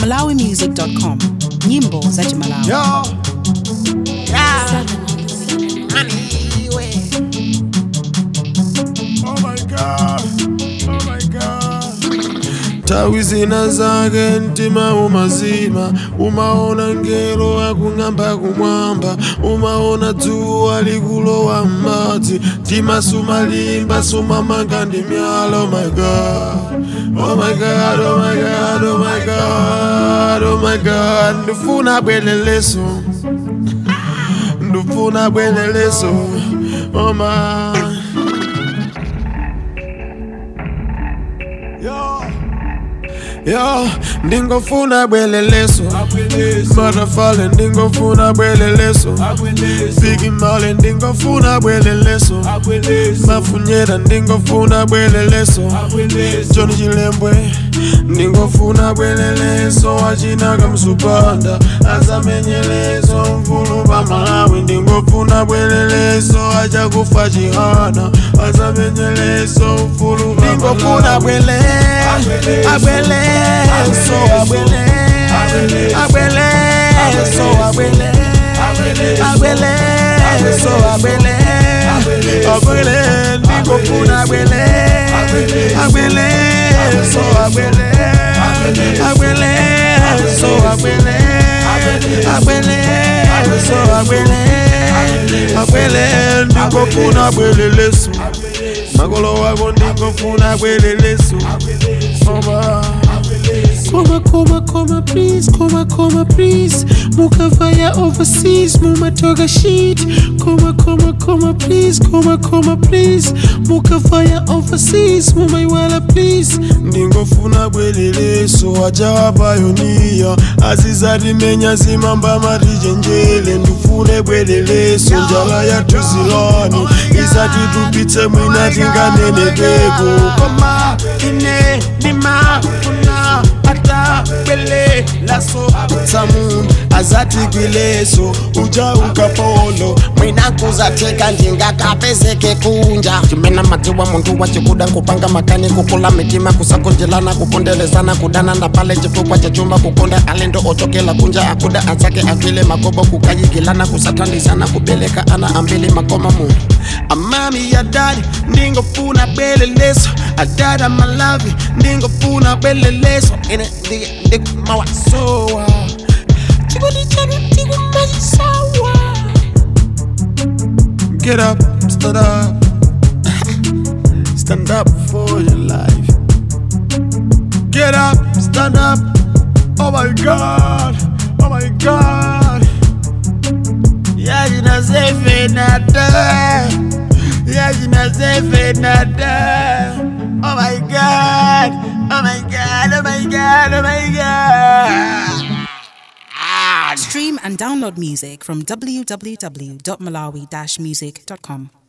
malawimusic.com nyimbo za chimalawi Yo. Yeah. Anyway. Oh my god. Oh my god. Tawi zina zake mtima umazima umaona ngelo akung'amba kumwamba umaona dzuwa likulowa m'madzi mtima sumalimba sumamanga ndi myala oh my god oh my god oh my god oh my god oh my god ndifuna bweleleso ndifuna bweleleso oh my Yo. Yo, ndingofuna bweleleso Butterfly ndingofuna bweleleso Biggie Marley ndingofuna bweleleso Mafunyera ndingofuna bweleleso Johnny Chilembwe ndingofuna bweleleso Achinaka msupanda azamenyeleso mvulu pa Malawi ndingofuna bweleleso achakufa chihana azamenyeleso mvulu pa ndingofuna bwele abweleso abwele abweleso abwele abweleso abwele abwele ndingofuna abwele abweleso abwele abweleso abwele abweleso abwele abwele ndingofuna abweleleso makolo wako ndingofuna abweleleso Mama. Coma, coma, coma, please, coma, coma, please. Mukavaya overseas, mumatoga shit. Coma, coma, coma, please, coma, coma, please. Mukavaya overseas, mumaiwala please. ndingofuna bweleleso achawapayoniya azizatimenya zimamba matijenjele ndifune bweleleso njala yatuzilani isatitupitse mwina tinganeneteko koma ine ndimafuna ata bwelelaso tsamu azatikwileso uja ukapolo mwina kuzateka ndingakapezeke kunja chimena madziwa muntu wachikuda kupanga makani kukula mitima kusakonjelana kupondelezana kudana na pale chifukwa cha chuma kukonda alendo ochokela kunja akuda azake akwile makobo kukayikilana kusatandisana kubeleka ana ambili makoma mu amami ya dadi ndingofuna bweleleso adada malavi ndingofuna bweleleso ine ndikumawasowa chikodi chanu ndikumazisawa get up stand up stand up for your life get up stand up oh my god oh my god yeah you know say nada yeah you know say nada oh my god oh my god oh my god oh my god stream and download music from www.malawi-music.com